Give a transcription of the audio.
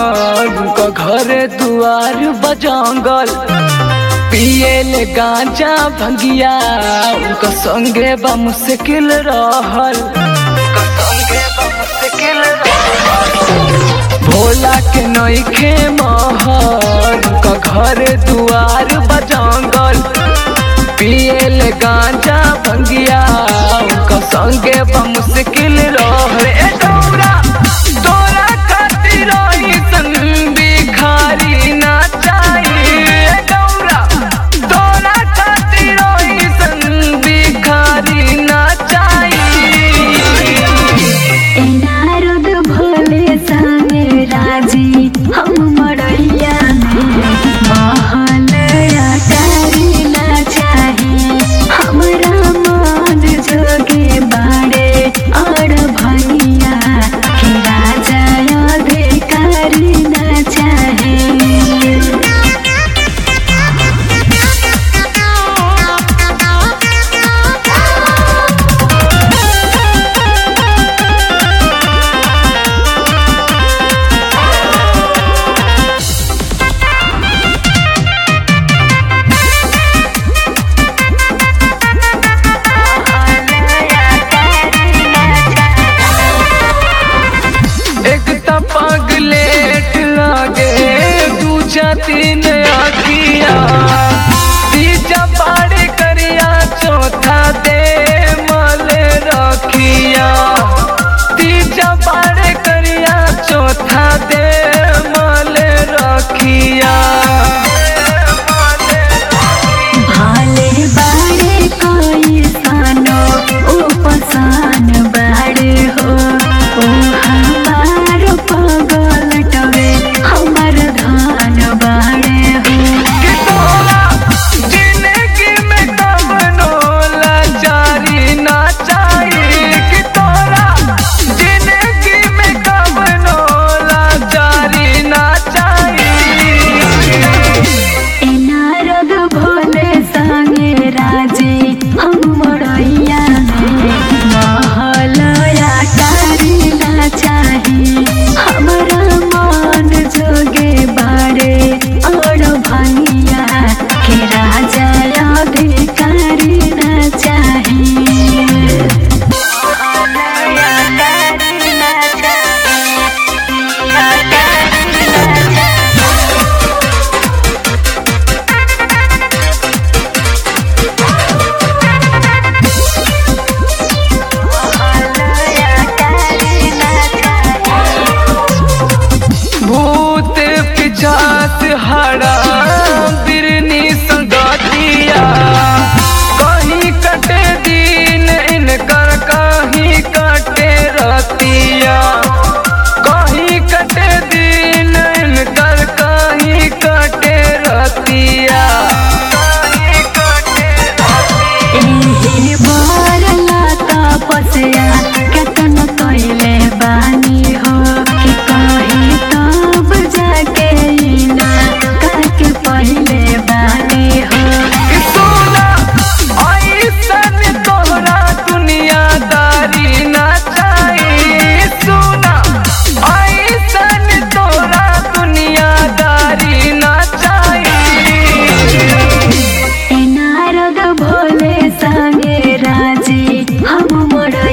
महल उनका घर दुआर बजंगल पियल गांजा भंगिया उनका संगे बा मुश्किल रहल उनका संगे बा मुश्किल रहल। भोला के नईखे महल उनका घर दुआर बजंगल पियल गांजा भंगिया उनका संगे बा मुश्किल रहल ए गौरा तोरा खातिर अइसन भिखारी ना चाहिए गौरा तोरा खातिर अइसन भिखारी ना चाहिए ए नारद भोले संगे राजी हम मड़ैया में महल अटारी ना चाही हमरा मन जोगे बाड़े और भनिया के राजा अधिकारी ना चाहे एक त पगलेट लागे दूजा तीन आखिया तीजा बाड़े करिया चौथा दे मल रखिया तीजा बाड़े करिया चौथा दे मल रखिया भाले बाड़े कोई सानो उपसान बाड़े हो ओ हमार पगल टवे हमर धान बाड़े हो कि तोरा जिंदगी में कवनो लाचारी ना चाहिए कि तोरा जिंदगी में कवनो लाचारी ना चाहिए ए नारद भोले संगे राजे हम मड़ैया में महल अटारी ना चाही हमरा मन जोगे बाड़े और भनिया के राजा अधिकारी ना चाही भूत पिचास हरा बिरनी संगतिया कहीं कटे दिन इनकर कहीं कटे रतिया कहीं कटे दिन इनकर कहीं कटे रतिया कहीं कटे रतिया एही बरला तपस्या केतन कइले बानी हो कि कही तब जाके ना काके पहिले बानी हो कि सोना ऐसन तोहरा दुनियादारी ना चाहिए सोना ऐसन तोहरा दुनियादारी ना चाहिए ए नारद भोले संगे राजी हम मोड़